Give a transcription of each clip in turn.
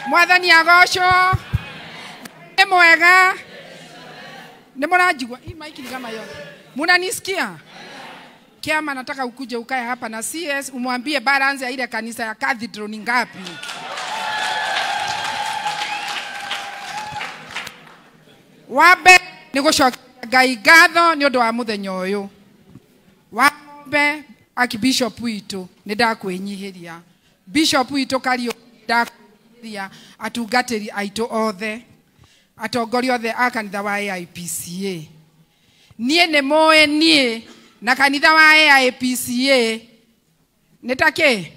mwathani agocwo nĩ mwega nĩ mũranjigua hii maiki ni kama yote munanisikia kiama nataka ukuje ukae hapa na cs umwambie balance ya ile kanisa ya cathedral ni ngapi wambe nĩ gũcokia ngai ngatho nĩ ũndũ wa mũthenya ũyũ wambe akibishop witũ nĩ ndakwĩnyihĩria bishop witũ kariũ ndakwĩnyihĩria atungatĩri aitũ othe atongoria othe a kanitha wa AIPCA niĩ nĩ mũĩ niĩ na kanitha wa AIPCA nĩ ta kĩ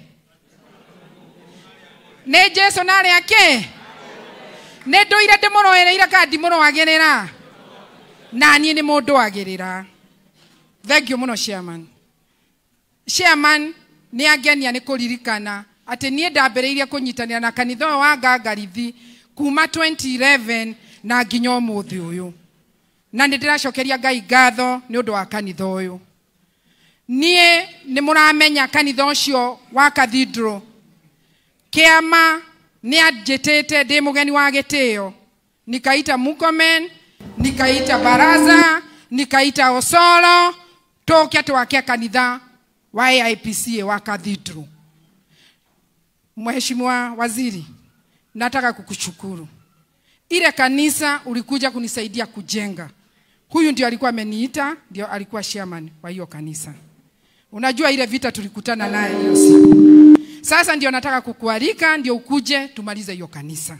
nĩ jesu na arĩa kĩ nĩ ndũire ndĩmũrũĩrĩire kana ndimũrũagĩrĩra na niĩ nĩ mũndũagĩrĩra thengiũ mũno chairman chairman nĩ angenia nĩ kũririkana atĩ niĩ ndambĩrĩirie kũnyitanĩra na kanitha ũyũ wa ngangarithi kuma 2011 na nginya ũmũthĩ ũyũ na nĩ ndĩracokeria ngai ngatho nĩ ũndũ wa kanitha ũyũ niĩ nĩ mũramenya kanitha ũcio wa cathedral kĩama nĩ anjĩtĩte ndĩ mũgeni wa gĩtĩo nikaita mukomen nikaita baraza nikaita osoro tũke twake kanitha wa AIPCA wa cathedral Mheshimiwa Waziri, nataka kukushukuru. Ile kanisa ulikuja kunisaidia kujenga. Huyu ndio alikuwa ameniita, ndio alikuwa chairman wa hiyo kanisa. Unajua ile vita tulikutana naye hiyo siku. Sasa ndio nataka kukualika, ndio ukuje tumalize hiyo kanisa.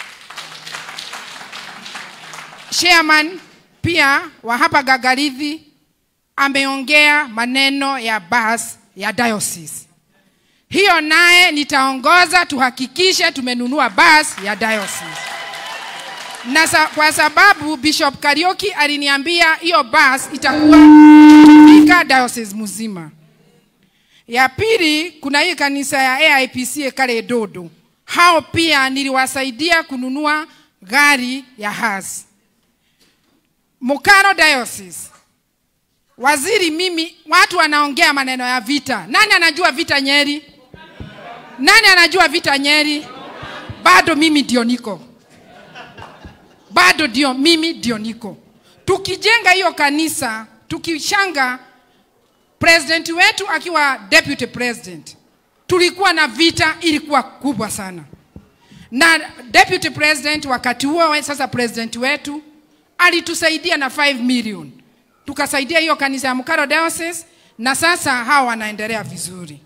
Chairman pia wa hapa Gagarithi ameongea maneno ya bus ya diocese. Hiyo naye nitaongoza tuhakikishe tumenunua bus ya diocese. Na sa, kwa sababu Bishop Karioki aliniambia hiyo bus itakuwa ika diocese mzima. Ya pili kuna hii kanisa ya AIPCA kale Dodo. Hao pia niliwasaidia kununua gari ya hasi. Mukaro Diocese. Waziri mimi watu wanaongea maneno ya vita. Nani anajua vita Nyeri? Nani anajua vita Nyeri? Bado mimi ndio niko. Bado ndio mimi ndio niko. Tukijenga hiyo kanisa, tukishanga president wetu akiwa deputy president, tulikuwa na vita ilikuwa kubwa sana. Na deputy president wakati huo sasa president wetu alitusaidia na 5 million. Tukasaidia hiyo kanisa ya Mukaro Diocese na sasa hawa wanaendelea vizuri.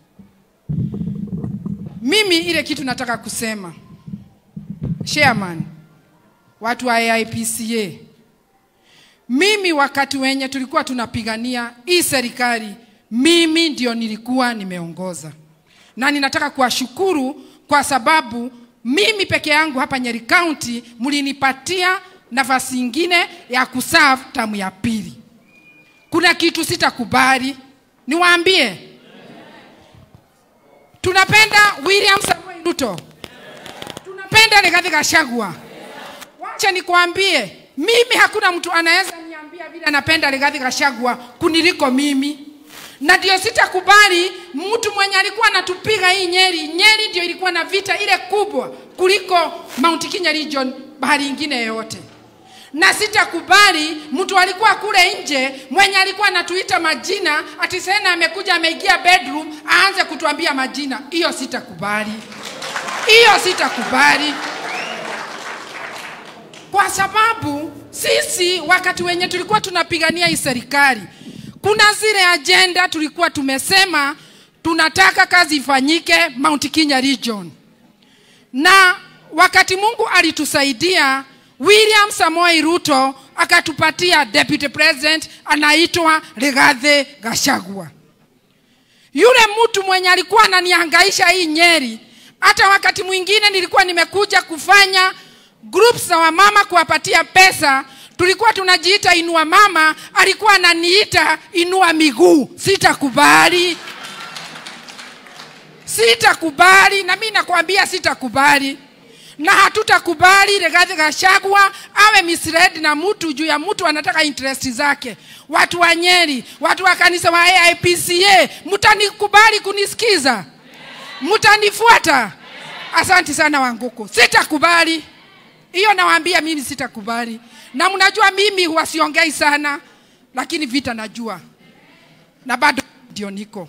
Mimi ile kitu nataka kusema, chairman, watu wa AIPCA, mimi wakati wenye tulikuwa tunapigania hii serikali, mimi ndio nilikuwa nimeongoza, na ninataka kuwashukuru kwa sababu mimi peke yangu hapa Nyeri County mlinipatia nafasi ingine ya kuserve tamu ya pili. Kuna kitu sitakubali, niwaambie tunapenda William Samoei Ruto, tunapenda Rigathi Gachagua. Wacha nikwambie, mimi hakuna mtu anaweza niambia vile anapenda Rigathi Gachagua kuniliko mimi, na ndio sitakubali mtu mwenye alikuwa anatupiga hii Nyeri. Nyeri ndio ilikuwa na vita ile kubwa kuliko Mount Kenya region, bahari ingine yoyote na sitakubali mtu alikuwa kule nje mwenye alikuwa anatuita majina ati sena amekuja ameingia bedroom aanze kutuambia majina. Hiyo sitakubali, hiyo sitakubali, kwa sababu sisi wakati wenye tulikuwa tunapigania hii serikali, kuna zile ajenda tulikuwa tumesema tunataka kazi ifanyike Mount Kenya region, na wakati Mungu alitusaidia William Samoei Ruto akatupatia deputy president anaitwa Rigathi Gachagua. Yule mtu mwenye alikuwa ananihangaisha hii Nyeri, hata wakati mwingine nilikuwa nimekuja kufanya groups za wamama kuwapatia pesa, tulikuwa tunajiita inua mama, alikuwa ananiita inua miguu. Sitakubali, sitakubali, na mimi nakwambia sitakubali na hatutakubali Rigathi Gachagua awe misled na mtu juu ya mtu anataka interest zake. Watu wa Nyeri, watu wa kanisa wa AIPCA, mtanikubali kunisikiza? Mtanifuata? Asante sana Wanguku, sitakubali hiyo, nawaambia mimi sitakubali, na mnajua mimi huwa siongei sana, lakini vita najua na bado ndio niko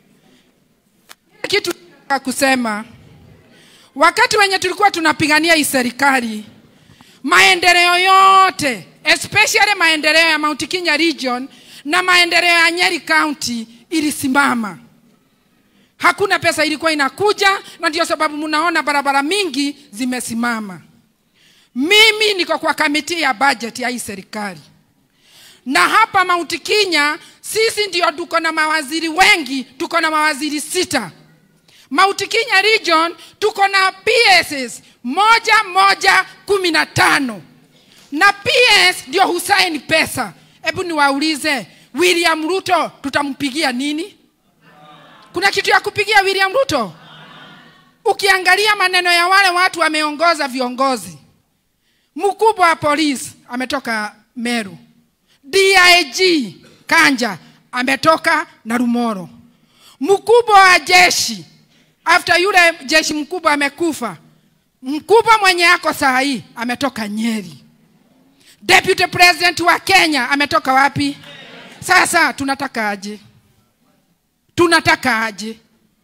kitu nataka kusema. Wakati wenye tulikuwa tunapigania hii serikali, maendeleo yote especially maendeleo ya Mount Kenya region na maendeleo ya Nyeri County ilisimama. Hakuna pesa ilikuwa inakuja, na ndio sababu mnaona barabara mingi zimesimama. Mimi niko kwa kamiti ya budget ya hii serikali, na hapa Mount Kenya sisi ndio tuko na mawaziri wengi, tuko na mawaziri sita. Mount Kenya region tuko na PSs moja moja kumi na tano na PS ndio husaini pesa. Hebu niwaulize, William Ruto tutampigia nini? Kuna kitu ya kupigia William Ruto? Ukiangalia maneno ya wale watu wameongoza viongozi, mkubwa wa polisi ametoka Meru, DIG Kanja ametoka Narumoro, mkubwa wa jeshi after yule jeshi mkubwa amekufa, mkubwa mwenye ako saa hii ametoka Nyeri. Deputy President wa Kenya ametoka wapi? Sasa tunataka aje? Tunataka aje?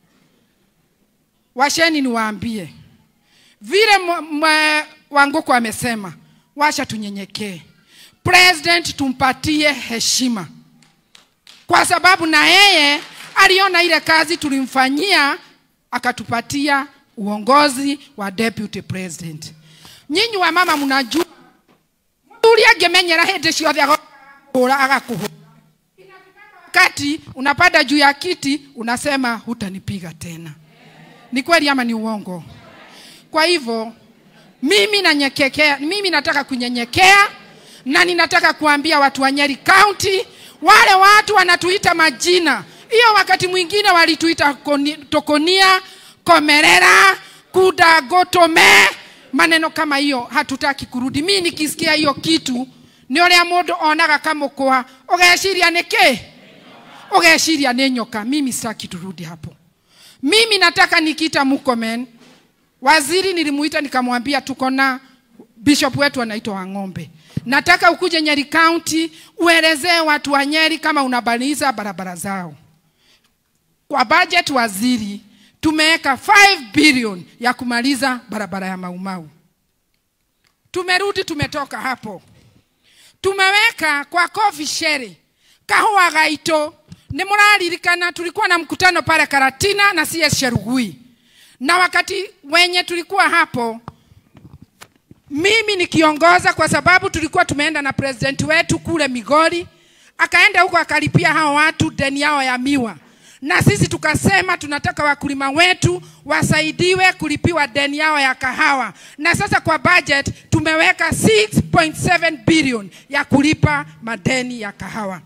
Washeni niwaambie vile Wanguku amesema, washa tunyenyekee. President tumpatie heshima, kwa sababu na yeye aliona ile kazi tulimfanyia, akatupatia uongozi wa deputy president. Nyinyi wa mama mnajua uri angemenyera hindi ciothe agakũhũra agakũhũra wakati unapanda juu ya kiti unasema hutanipiga tena. Ni kweli ama ni uongo? Kwa hivyo mimi nanyekekea, mimi nataka kunyenyekea na ninataka kuambia watu wa Nyeri County, wale watu wanatuita majina hiyo, wakati mwingine walituita koni, Tokonia, Komerera, Kudagotome, maneno kama hiyo hatutaki kurudi. Mimi nikisikia hiyo kitu ni ũrĩa mũndũ onaga kamũkwa ũgeciria nĩkĩ ũgeciria nĩ nyoka. Mimi sitaki turudi hapo. Mimi nataka nikiita Murkomen, waziri nilimuita nikamwambia tuko na bishop wetu anaitwa Wang'ombe, nataka ukuje Nyeri County uelezee watu wa Nyeri kama unabaliza barabara zao. Kwa budget waziri tumeweka 5 billion ya kumaliza barabara ya Maumau. Tumerudi, tumetoka hapo, tumeweka kwa coffee shere kahua gaito. Ni muraririkana tulikuwa na mkutano pale Karatina na CS Cherugui, na wakati wenye tulikuwa hapo mimi nikiongoza, kwa sababu tulikuwa tumeenda na president wetu kule Migori, akaenda huko akalipia hao watu deni yao ya miwa na sisi tukasema tunataka wakulima wetu wasaidiwe kulipiwa deni yao ya kahawa, na sasa kwa budget tumeweka 6.7 billion ya kulipa madeni ya kahawa.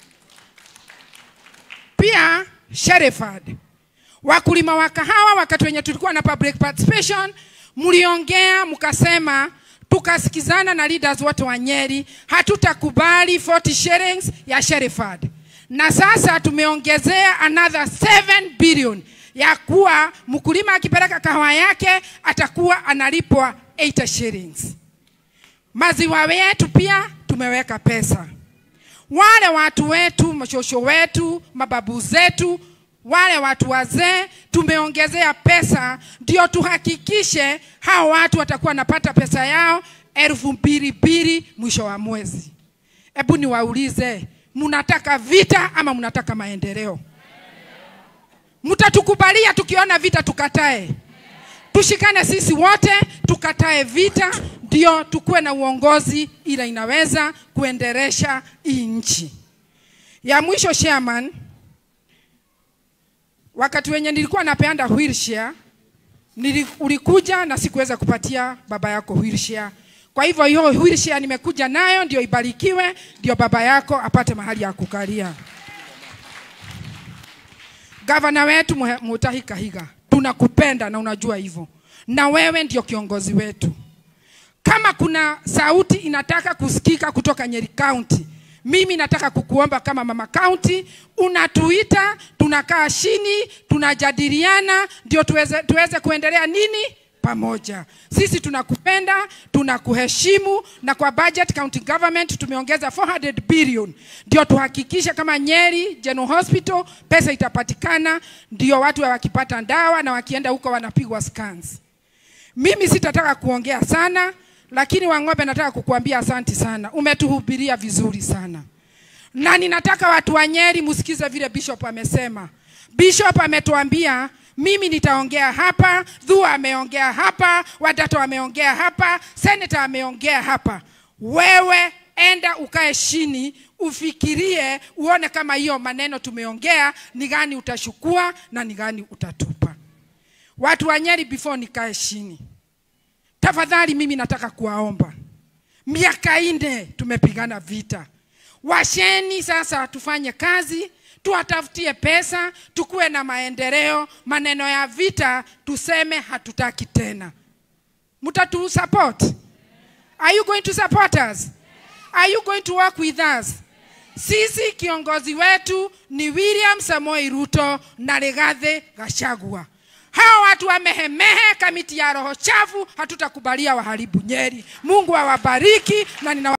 Pia Shereford, wakulima wa kahawa, wakati wenye tulikuwa na public participation, mliongea mkasema, tukasikizana na leaders wote wa Nyeri, hatutakubali 40 shillings ya Shereford na sasa tumeongezea another 7 billion ya kuwa mkulima akipeleka kahawa yake atakuwa analipwa 80 shillings. Maziwa yetu pia tumeweka pesa. Wale watu wetu, mashosho wetu, mababu zetu, wale watu wazee tumeongezea pesa, ndio tuhakikishe hao watu watakuwa wanapata pesa yao elfu mbili mbili mwisho wa mwezi. Hebu niwaulize, mnataka vita ama mnataka maendeleo? Mtatukubalia tukiona vita tukatae? Tushikane sisi wote tukatae vita, ndio tukuwe na uongozi ila inaweza kuendelesha hii nchi. Ya mwisho chairman, wakati wenye nilikuwa napeanda wheelchair nili, ulikuja na sikuweza kupatia baba yako wheelchair. Kwa hivyo hiyo wheelchair nimekuja nayo ndio ibarikiwe, ndio baba yako apate mahali ya kukalia. Gavana wetu Mutahi Kahiga, tunakupenda na unajua hivyo, na wewe ndio kiongozi wetu. Kama kuna sauti inataka kusikika kutoka Nyeri County, mimi nataka kukuomba kama mama county, unatuita, tunakaa chini, tunajadiliana, ndio tuweze, tuweze kuendelea nini pamoja. Sisi tunakupenda, tunakuheshimu, na kwa budget county government tumeongeza 400 billion ndio tuhakikishe kama Nyeri General Hospital pesa itapatikana, ndio watu wakipata dawa na wakienda huko wanapigwa scans. Mimi sitataka kuongea sana, lakini Wang'ombe, nataka kukuambia asanti sana, umetuhubiria vizuri sana, na ninataka watu wa Nyeri msikize vile Bishop amesema. Bishop ametuambia mimi nitaongea hapa, Dhua ameongea hapa, Wadato ameongea hapa, Senator ameongea hapa. Wewe enda ukae chini ufikirie, uone kama hiyo maneno tumeongea ni gani utashukua na ni gani utatupa. Watu wa Nyeri, before nikae chini, tafadhali, mimi nataka kuwaomba, miaka nne tumepigana vita, washeni sasa tufanye kazi tuwatafutie pesa, tukuwe na maendeleo. Maneno ya vita tuseme hatutaki tena. Mtatu support? Are you going to support us? Are you going to work with us? Sisi kiongozi wetu ni William Samoei Ruto na Rigathi Gachagua. Hao watu wamehemehe kamiti ya roho chafu, hatutakubalia waharibu Nyeri. Mungu awabariki na nina